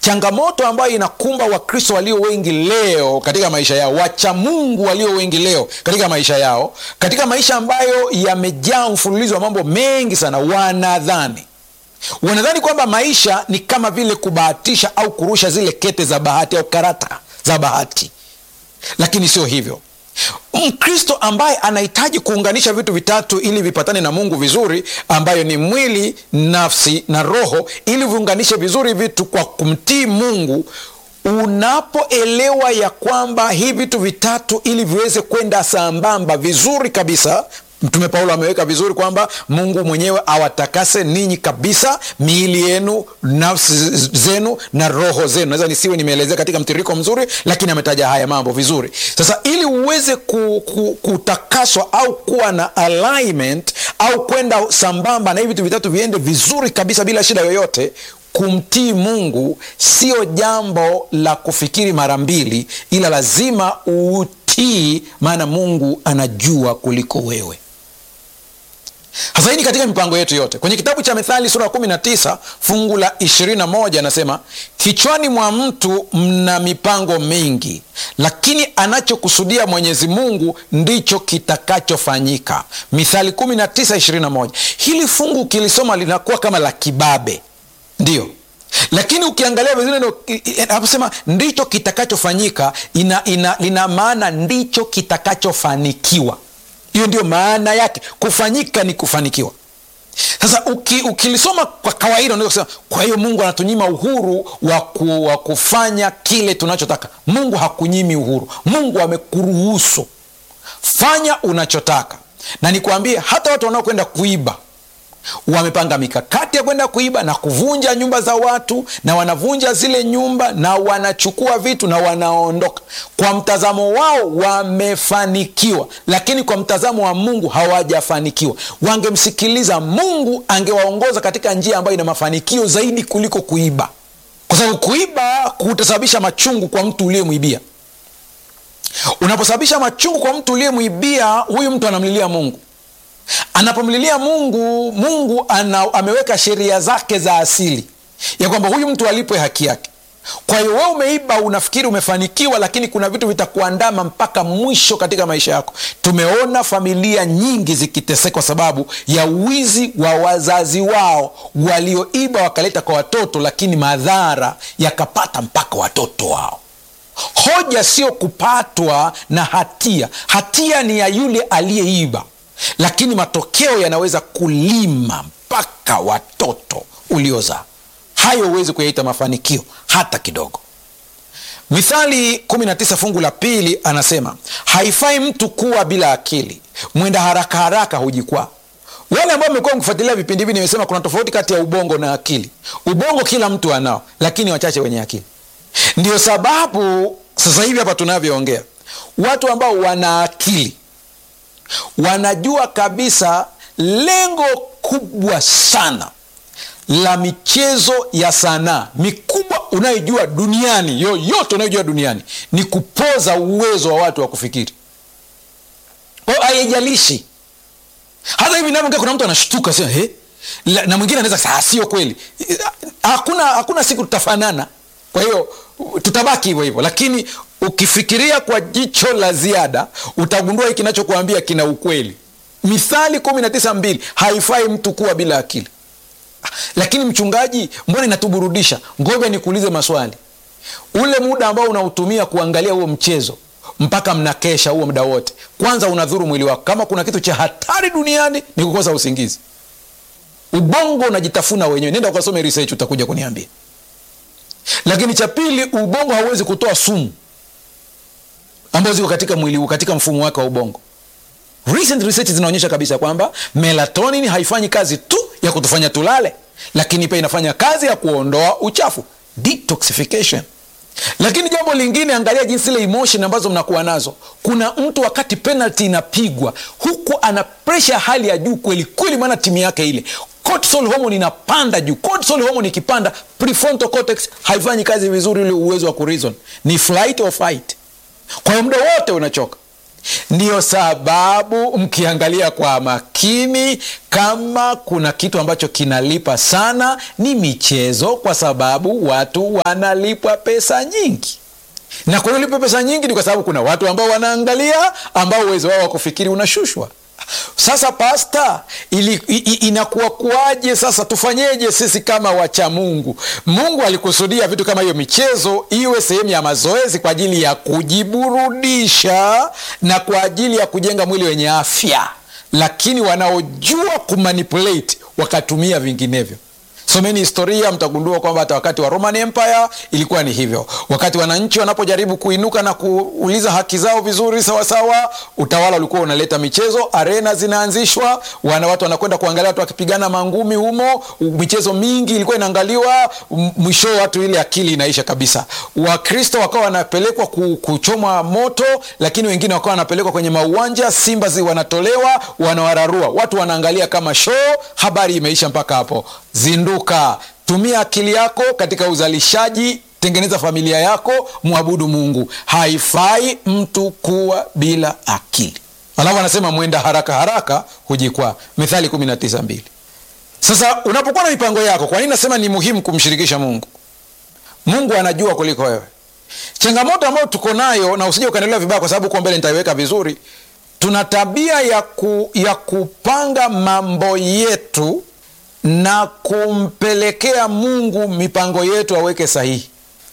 changamoto ambayo inakumba wakristo walio wengi leo katika maisha yao wacha mungu walio wengi leo katika maisha yao katika maisha ambayo yamejaa mfululizo wa mambo mengi sana wanadhani wanadhani kwamba maisha ni kama vile kubahatisha au kurusha zile kete za bahati au karata za bahati lakini sio hivyo mkristo ambaye anahitaji kuunganisha vitu vitatu ili vipatane na mungu vizuri ambayo ni mwili nafsi na roho ili viunganishe vizuri vitu kwa kumtii mungu unapoelewa ya kwamba hii vitu vitatu ili viweze kwenda sambamba vizuri kabisa mtume paulo ameweka vizuri kwamba mungu mwenyewe awatakase ninyi kabisa miili yenu nafsi zenu na roho zenu naweza nisiwe nimeelezea katika mtiririko mzuri lakini ametaja haya mambo vizuri sasa ili uweze ku, ku, kutakaswa au kuwa na alignment au kwenda sambamba na hivi vitu vitatu viende vizuri kabisa bila shida yoyote kumtii mungu sio jambo la kufikiri mara mbili ila lazima uutii maana mungu anajua kuliko wewe hasa hii ni katika mipango yetu yote kwenye kitabu cha mithali sura ya 19 fungu la 21 anasema kichwani mwa mtu mna mipango mingi lakini anachokusudia mwenyezi mungu ndicho kitakachofanyika mithali 1921 hili fungu ukilisoma linakuwa kama la kibabe ndio lakini ukiangalia vizuri anaposema ndicho kitakachofanyika ina, ina, lina maana ndicho kitakachofanikiwa hiyo ndio maana yake kufanyika ni kufanikiwa sasa uki, ukilisoma kwa kawaida unaweza kusema kwa hiyo mungu anatunyima uhuru wa, ku, wa kufanya kile tunachotaka mungu hakunyimi uhuru mungu amekuruhusu fanya unachotaka na nikwambie hata watu wanaokwenda kuiba wamepanga mikakati ya kwenda kuiba na kuvunja nyumba za watu na wanavunja zile nyumba na wanachukua vitu na wanaondoka kwa mtazamo wao wamefanikiwa lakini kwa mtazamo wa mungu hawajafanikiwa wangemsikiliza mungu angewaongoza katika njia ambayo ina mafanikio zaidi kuliko kuiba kwa sababu kuiba kutasababisha machungu kwa mtu uliyemwibia unaposababisha machungu kwa mtu uliyemwibia huyu mtu anamlilia mungu anapomlilia mungu mungu ana, ameweka sheria zake za asili ya kwamba huyu mtu alipwe haki yake kwa hiyo we umeiba unafikiri umefanikiwa lakini kuna vitu vitakuandama mpaka mwisho katika maisha yako tumeona familia nyingi zikiteseka kwa sababu ya wizi wa wazazi wao walioiba wakaleta kwa watoto lakini madhara yakapata mpaka watoto wao hoja sio kupatwa na hatia hatia ni ya yule aliyeiba lakini matokeo yanaweza kulima mpaka watoto uliozaa hayo huwezi kuyaita mafanikio hata kidogo mithali 19 fungu la pili anasema haifai mtu kuwa bila akili mwenda haraka haraka hujikwaa wale ambao mmekuwa mkifuatilia vipindi hivi nimesema kuna tofauti kati ya ubongo na akili ubongo kila mtu anao lakini wachache wenye akili ndio sababu sasa hivi hapa tunavyoongea watu ambao wana akili wanajua kabisa lengo kubwa sana la michezo ya sanaa mikubwa unayojua duniani yoyote unayojua duniani ni kupoza uwezo wa watu wa kufikiri kwao haijalishi hata hivi navyoongea kuna mtu anashtuka sema he na mwingine anaweza saa sio kweli hakuna hakuna siku tutafanana kwa hiyo tutabaki hivyo hivyo lakini ukifikiria kwa jicho la ziada utagundua hii kinachokuambia kina ukweli mithali kumi na tisa mbili haifai mtu kuwa bila akili lakini mchungaji mbona inatuburudisha ngoja nikuulize maswali ule muda ambao unautumia kuangalia huo mchezo mpaka mnakesha huo muda wote kwanza unadhuru mwili wako kama kuna kitu cha hatari duniani ni kukosa usingizi ubongo unajitafuna wenyewe nenda ukasome research utakuja kuniambia lakini cha pili ubongo hauwezi kutoa sumu ambazo ziko katika mwili katika mfumo wake wa ubongo recent research zinaonyesha kabisa kwamba melatonin haifanyi kazi tu ya kutufanya tulale lakini pia inafanya kazi ya kuondoa uchafu detoxification lakini jambo lingine angalia jinsi ile emotion ambazo mnakuwa nazo kuna mtu wakati penalty inapigwa huku ana presha hali ya juu kweli kweli maana timu yake ile cortisol hormone inapanda juu cortisol hormone ikipanda prefrontal cortex haifanyi kazi vizuri ule uwezo wa kureason ni flight or fight kwa hiyo muda wote unachoka ndiyo sababu mkiangalia kwa makini kama kuna kitu ambacho kinalipa sana ni michezo kwa sababu watu wanalipwa pesa nyingi na kwa nini pesa nyingi ni kwa sababu kuna watu ambao wanaangalia ambao uwezo wao wa kufikiri unashushwa sasa pasta ili, i, inakuwa kuwaje sasa tufanyeje sisi kama wacha mungu mungu alikusudia vitu kama hiyo michezo iwe sehemu ya mazoezi kwa ajili ya kujiburudisha na kwa ajili ya kujenga mwili wenye afya lakini wanaojua kumanipulate wakatumia vinginevyo someni historia mtagundua kwamba hata wakati wa roman empire ilikuwa ni hivyo wakati wananchi wanapojaribu kuinuka na kuuliza haki zao vizuri sawasawa utawala ulikuwa unaleta michezo arena zinaanzishwa wana watu wanakwenda kuangalia watu wakipigana mangumi humo michezo mingi ilikuwa inaangaliwa mwisho watu ile akili inaisha kabisa wakristo wakawa wanapelekwa kuchomwa moto lakini wengine wakawa wanapelekwa kwenye mauwanja simba zi wanatolewa wanawararua watu wanaangalia kama show habari imeisha mpaka hapo zinduka tumia akili yako katika uzalishaji tengeneza familia yako mwabudu mungu haifai mtu kuwa bila akili alafu anasema mwenda haraka haraka hujikwaa mithali 192 sasa unapokuwa na mipango yako kwa nini nasema ni muhimu kumshirikisha mungu mungu anajua kuliko wewe changamoto ambayo tuko nayo na usije ukaendelea vibaya kwa sababu huko mbele nitaiweka vizuri tuna tabia ya, ku, ya kupanga mambo yetu na kumpelekea mungu mipango yetu aweke sahihi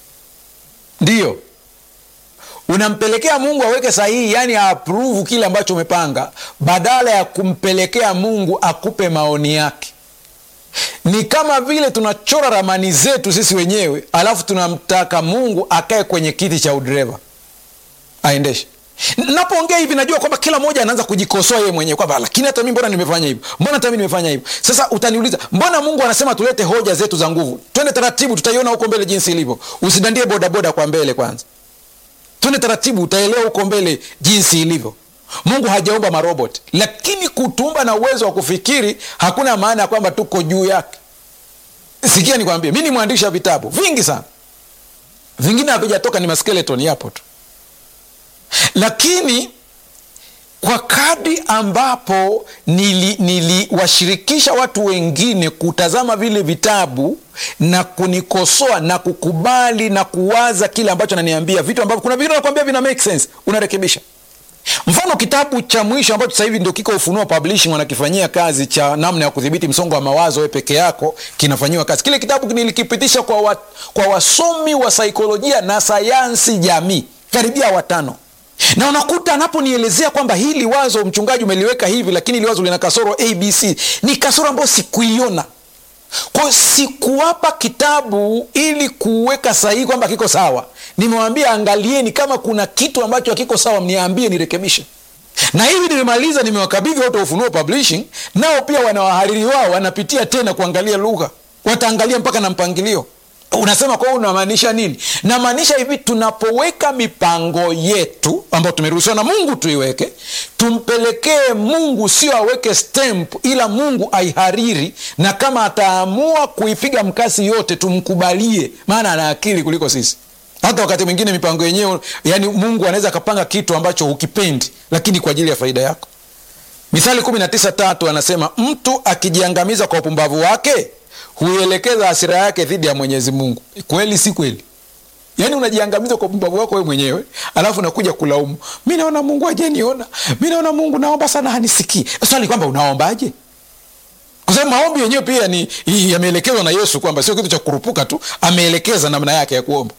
ndiyo unampelekea mungu aweke sahihi yani aapruvu kile ambacho umepanga badala ya kumpelekea mungu akupe maoni yake ni kama vile tunachora ramani zetu sisi wenyewe alafu tunamtaka mungu akae kwenye kiti cha udereva aendeshe napoongea hivi najua kwamba kila mmoja anaanza kujikosoa yeye mwenyewe kwamba lakini hata mi mbona nimefanya hivyo mbona hata mi nimefanya hivyo sasa utaniuliza mbona mungu anasema tulete hoja zetu za nguvu twende taratibu tutaiona huko mbele jinsi ilivyo usidandie bodaboda kwa mbele kwanza twende taratibu utaelewa huko mbele jinsi ilivyo mungu hajaumba marobot lakini kutumba na uwezo wa kufikiri hakuna maana ya kwamba tuko juu yake sikia nikwambie mi ni mwandishi wa vitabu vingi sana vingine havijatoka ni maskeleton yapo tu lakini kwa kadi ambapo niliwashirikisha nili watu wengine kutazama vile vitabu na kunikosoa na kukubali na kuwaza kile ambacho naniambia vitu ambavyo kuna vingine nakwambia vina make sense unarekebisha mfano kitabu cha mwisho ambacho sasa hivi ndio kiko ufunuo publishing wanakifanyia kazi cha namna ya kudhibiti msongo wa mawazo we peke yako kinafanyiwa kazi kile kitabu nilikipitisha kwa, wa, kwa wasomi wa saikolojia na sayansi jamii karibia watano na unakuta anaponielezea kwamba hili wazo mchungaji umeliweka hivi lakini hili wazo lina kasoro abc ni kasoro ambayo sikuiona kwao sikuwapa kitabu ili kuweka sahihi kwamba kiko sawa nimewambia angalieni kama kuna kitu ambacho hakiko sawa mniambie nirekebishe na hivi nilimaliza nimewakabidhi watu wa ufunuo publishing nao pia wana wahariri wao wanapitia tena kuangalia lugha wataangalia mpaka na mpangilio unasema kwa unamaanisha nini namaanisha hivi tunapoweka mipango yetu ambayo tumeruhusiwa na mungu tuiweke tumpelekee mungu sio aweke stamp ila mungu aihariri na kama ataamua kuipiga mkasi yote tumkubalie maana ana akili kuliko sisi hata wakati mwingine mipango yenyewe yani mungu anaweza akapanga kitu ambacho hukipendi lakini kwa ajili ya faida yako mithali 19 tatu anasema mtu akijiangamiza kwa upumbavu wake huielekeza hasira yake dhidi ya mwenyezi mungu kweli si kweli yaani unajiangamiza kwa upumbavu wako we mwenyewe alafu unakuja kulaumu mi naona mungu ajeniona mi naona mungu naomba sana hanisikii swali kwamba unaombaje kwa sababu maombi yenyewe pia ni yameelekezwa na yesu kwamba sio kitu cha kurupuka tu ameelekeza namna yake ya kuomba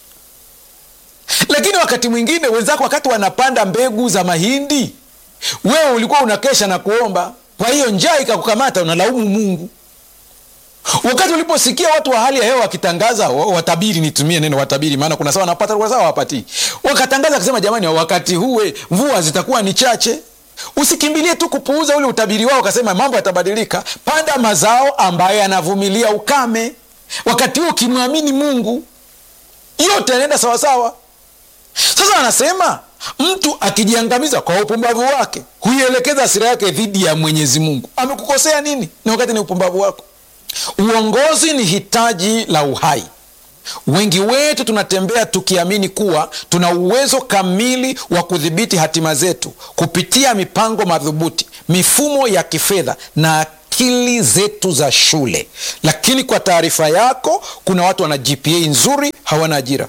lakini wakati mwingine wenzako wakati wanapanda mbegu za mahindi wewe ulikuwa unakesha na kuomba kwa hiyo njaa ikakukamata unalaumu mungu wakati uliposikia watu wa hali ya hewa wakitangaza watabiri nitumie neno watabiri maana kuna sawa napata kwa sawa wapatii wakatangaza akisema jamani wakati huwe mvua zitakuwa ni chache usikimbilie tu kupuuza ule utabiri wao ukasema mambo yatabadilika panda mazao ambayo yanavumilia ukame wakati huo ukimwamini mungu yote yanaenda sawasawa sasa anasema mtu akijiangamiza kwa upumbavu wake huielekeza asira yake dhidi ya mwenyezi mungu amekukosea nini na wakati ni upumbavu wako uongozi ni hitaji la uhai wengi wetu tunatembea tukiamini kuwa tuna uwezo kamili wa kudhibiti hatima zetu kupitia mipango madhubuti mifumo ya kifedha na akili zetu za shule lakini kwa taarifa yako kuna watu wana gpa nzuri hawana ajira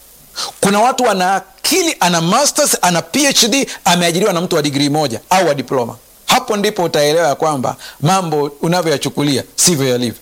kuna watu wana akili ana masters ana phd ameajiriwa na mtu wa digrii moja au wa diploma hapo ndipo utaelewa ya kwamba mambo unavyoyachukulia sivyo yalivyo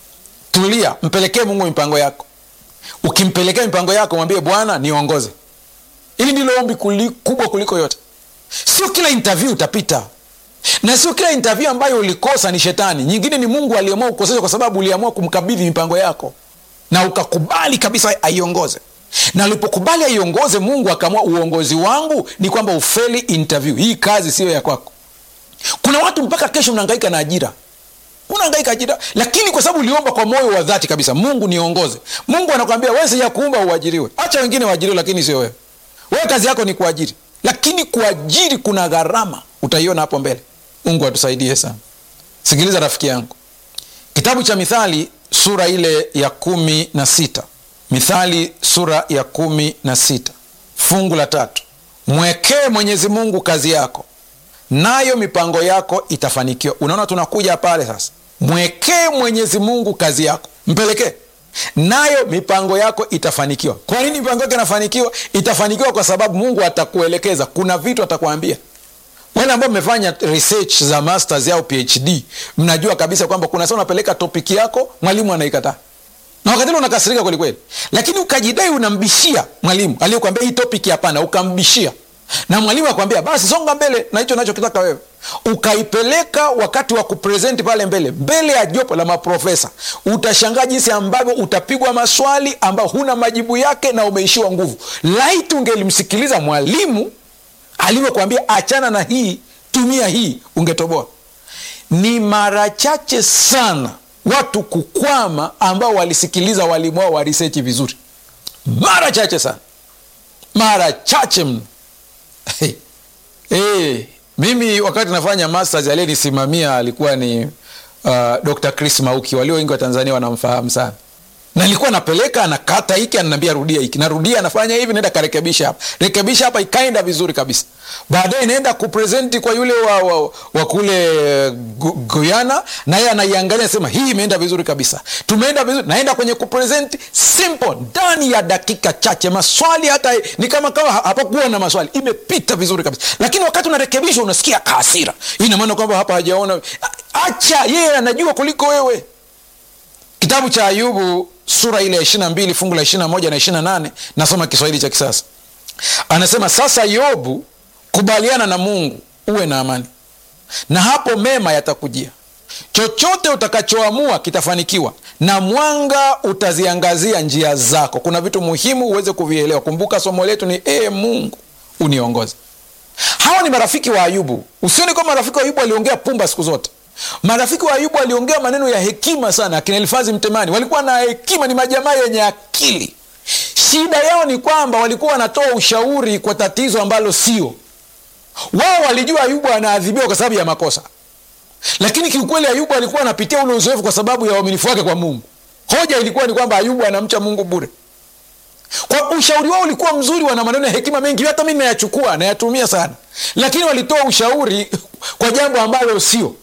tulia mpelekee mungu mipango yako ukimpelekea mipango yako mwambie bwana niongoze hili ndilo ombi kuli, kubwa kuliko yote sio kila interview utapita na sio kila interview ambayo ulikosa ni shetani nyingine ni mungu aliamua kukosesha kwa sababu uliamua kumkabidhi mipango yako na ukakubali kabisa aiongoze na ulipokubali aiongoze mungu akaamua uongozi wangu ni kwamba ufeli interview hii kazi siyo ya kwako kuna watu mpaka kesho mnaangaika na ajira unaangaika ajira lakini kwa sababu uliomba kwa moyo wa dhati kabisa mungu niongoze mungu anakwambia wewe sija kuumba uajiriwe hacha wengine waajiriwe lakini sio wewe wewe kazi yako ni kuajiri lakini kuajiri kuna gharama utaiona hapo mbele mungu atusaidie sana sikiliza rafiki yangu kitabu cha mithali sura ile ya kumi na sita mithali sura ya kumi na sita fungu la tatu mwekee mwenyezi mungu kazi yako nayo mipango yako itafanikiwa unaona tunakuja pale sasa mwekee mwenyezi mungu kazi yako mpelekee nayo mipango yako itafanikiwa kwa nini mipango yako inafanikiwa itafanikiwa kwa sababu mungu atakuelekeza kuna vitu atakuambia wale ambao mmefanya research za masters au phd mnajua kabisa kwamba kuna saa unapeleka topiki yako mwalimu anaikataa na wakati ule unakasirika kwelikweli lakini ukajidai unambishia mwalimu aliyekwambia hii topiki hapana ukambishia na mwalimu akwambia basi songa mbele na hicho nachokitaka wewe ukaipeleka wakati wa kupresenti pale mbele mbele ya jopo la maprofesa utashangaa jinsi ambavyo utapigwa maswali ambayo huna majibu yake na umeishiwa nguvu laiti ungelimsikiliza mwalimu alivyokwambia achana na hii tumia hii ungetoboa ni mara chache sana watu kukwama ambao walisikiliza walimu wao wa risechi vizuri mara chache sana mara chache mno hey. Hey. mimi wakati nafanya masters aliyenisimamia alikuwa ni uh, dr chris mauki walio wengi wa tanzania wanamfahamu sana na nilikuwa napeleka anakata hiki ananiambia rudia hiki narudia anafanya hivi naenda karekebisha hapa rekebisha hapa ikaenda vizuri kabisa baadaye naenda kupresenti kwa yule wa, wa, wa kule guyana naye anaiangalia sema hii imeenda vizuri kabisa tumeenda vizuri naenda kwenye kupresenti simple ndani ya dakika chache maswali hata ni kama kama hapakuwa na maswali imepita vizuri kabisa lakini wakati unarekebisha unasikia kaasira hii inamaana kwamba hapa hajaona acha yeye anajua kuliko wewe kitabu cha ayubu sura ile ya ishirina mbili fungu la ishirina moja na ishirina nane nasoma kiswahili cha kisasa anasema sasa yobu kubaliana na mungu uwe na amani na hapo mema yatakujia chochote utakachoamua kitafanikiwa na mwanga utaziangazia njia zako kuna vitu muhimu uweze kuvielewa kumbuka somo letu ni ee mungu uniongoze hawa ni marafiki wa ayubu usioni kwamba marafiki wa ayubu waliongea pumba siku zote marafiki wa ayubu waliongea maneno ya hekima sana akina elifazi mtemani walikuwa na hekima ni majamaa yenye akili shida yao ni kwamba walikuwa wanatoa ushauri kwa tatizo ambalo sio wao walijua ayubu anaadhibiwa kwa sababu ya makosa lakini kiukweli ayubu alikuwa anapitia ule uzoefu kwa sababu ya uaminifu wake kwa mungu hoja ilikuwa ni kwamba ayubu anamcha mungu bure kwa ushauri wao ulikuwa mzuri wana maneno ya hekima mengi hata mi nayachukua nayatumia sana lakini walitoa ushauri kwa jambo ambalo sio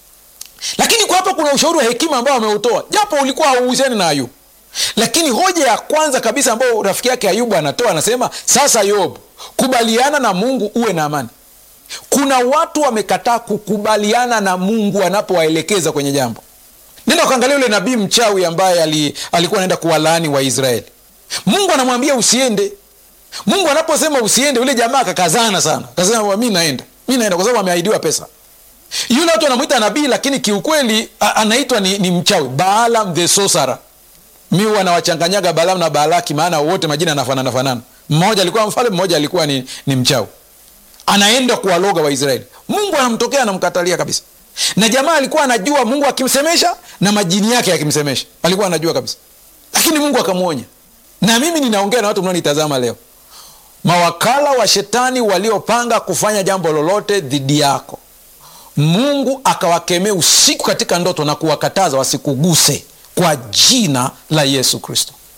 lakini kwa hapa kuna ushauri wa hekima ambao ameutoa japo ulikuwa hauhusiani na ayubu lakini hoja ya kwanza kabisa ambayo rafiki yake ayubu anatoa anasema sasa yobu kubaliana na mungu uwe na amani kuna watu wamekataa kukubaliana na mungu anapowaelekeza kwenye jambo nenda ukaangalia yule nabii mchawi ambaye ali, alikuwa anaenda kuwalaani waisraeli mungu anamwambia usiende mungu anaposema usiende yule jamaa akakazana sana akasema mi naenda mi naenda kwa sababu ameahidiwa pesa yule watu wanamwita nabii lakini kiukweli anaitwa ni, ni mchawi baalam the sosara mi wanawachanganyaga balaam na baalaki maana wote majina yanafanana fanana mmoja alikuwa mfalme mmoja alikuwa ni, ni mchawi anaenda kuwaloga waisraeli mungu anamtokea anamkatalia kabisa na jamaa alikuwa anajua mungu akimsemesha na majini yake yakimsemesha alikuwa anajua kabisa lakini mungu akamwonya na mimi ninaongea na watu mnaonitazama leo mawakala wa shetani waliopanga kufanya jambo lolote dhidi yako mungu akawakemea usiku katika ndoto na kuwakataza wasikuguse kwa jina la yesu kristo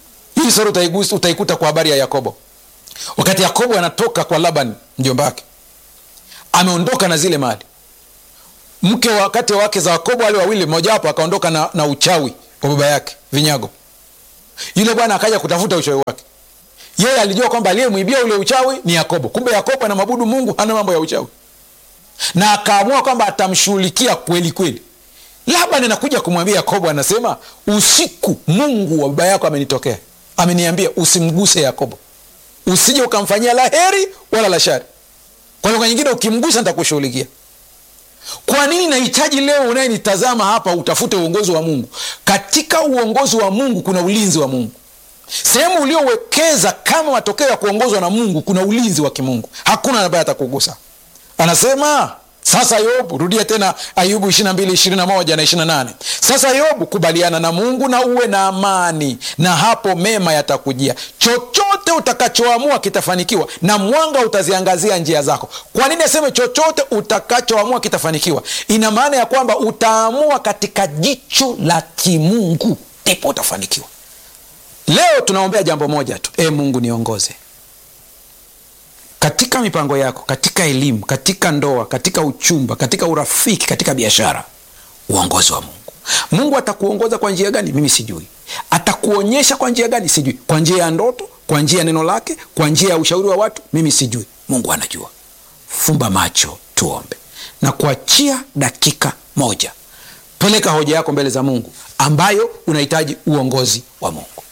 hii sura utaigusa utaikuta kwa habari ya yakobo wakati yakobo anatoka kwa laban mjomba wake ameondoka na zile mali mke wakati wake za yakobo wale wawili mmojawapo akaondoka na, na uchawi wa baba yake vinyago yule bwana akaja kutafuta uchawi wake yeye alijua kwamba aliyemwibia ule uchawi ni yakobo kumbe yakobo anamwabudu mungu hana mambo ya uchawi na akaamua kwamba atamshughulikia kweli kweli laban anakuja kumwambia yakobo anasema usiku mungu wa baba yako amenitokea ameniambia usimguse yakobo usije ukamfanyia la heri wala la shari kwa lugha nyingine ukimgusa nitakushughulikia kwa nini nahitaji leo unayenitazama hapa utafute uongozi wa mungu katika uongozi wa mungu kuna ulinzi wa mungu sehemu uliowekeza kama matokeo ya kuongozwa na mungu kuna ulinzi wa kimungu hakuna ambaye atakugusa anasema sasa yobu rudia tena ayubu 22 21 na 28 sasa yobu kubaliana na mungu na uwe na amani na hapo mema yatakujia chochote utakachoamua kitafanikiwa na mwanga utaziangazia njia zako kwa nini aseme chochote utakachoamua kitafanikiwa ina maana ya kwamba utaamua katika jicho la kimungu ndipo utafanikiwa leo tunaombea jambo moja tu e mungu niongoze katika mipango yako katika elimu katika ndoa katika uchumba katika urafiki katika biashara uongozi wa mungu mungu atakuongoza kwa njia gani mimi sijui atakuonyesha kwa njia gani sijui kwa njia ya ndoto kwa njia ya neno lake kwa njia ya ushauri wa watu mimi sijui mungu anajua fumba macho tuombe na kuachia dakika moja peleka hoja yako mbele za mungu ambayo unahitaji uongozi wa mungu